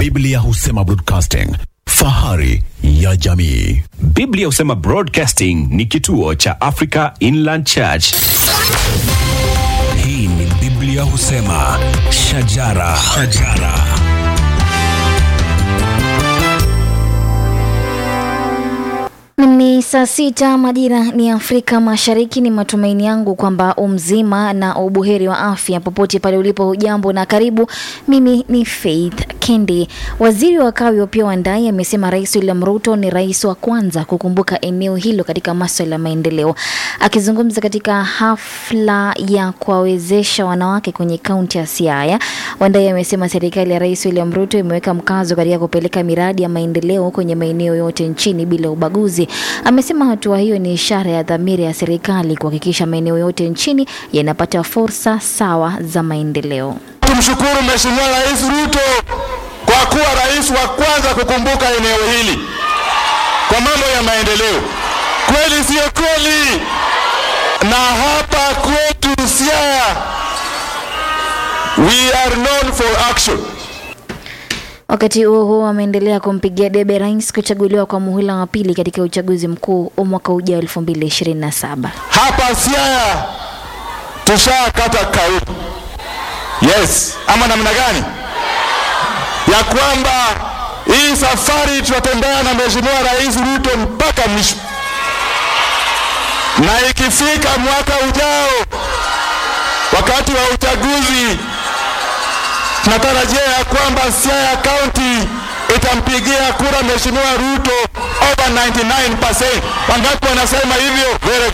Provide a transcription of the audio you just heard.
Biblia husema broadcasting, fahari ya jamii. Biblia husema Broadcasting ni kituo cha Africa Inland Church. Hii ni Biblia husema shajara, shajara. Ni saa sita majira ni Afrika Mashariki. Ni matumaini yangu kwamba umzima na ubuheri wa afya popote pale ulipo. Hujambo na karibu. Mimi ni Faith Kendi. Waziri wa kawi Opiyo Wandayi amesema Rais William Ruto ni rais wa kwanza kukumbuka eneo hilo katika masuala ya maendeleo. Akizungumza katika hafla ya kuwawezesha wanawake kwenye kaunti ya Siaya, Wandayi amesema serikali ya Rais William Ruto imeweka mkazo katika kupeleka miradi ya maendeleo kwenye maeneo yote nchini bila ubaguzi. Amesema hatua hiyo ni ishara ya dhamira ya serikali kuhakikisha maeneo yote nchini yanapata fursa sawa za maendeleo. Tumshukuru Mheshimiwa Rais Ruto kwa kuwa rais wa kwanza kukumbuka eneo hili kwa mambo ya maendeleo. Kweli sio kweli? Na hapa kwetu Siaya, we are known for action. Wakati huo huo, ameendelea kumpigia debe rais kuchaguliwa kwa muhula wa pili katika uchaguzi mkuu wa mwaka ujao 2027. Hapa Siaya tushakata kauli, yes, ama namna gani, ya kwamba hii safari tutatembea na Mheshimiwa Rais Ruto mpaka mwisho, na ikifika mwaka ujao, wakati wa uchaguzi, tunatarajia ya kwamba Siaya County itampigia kura Mheshimiwa Ruto over 99%. Wangapi wanasema hivyo? Very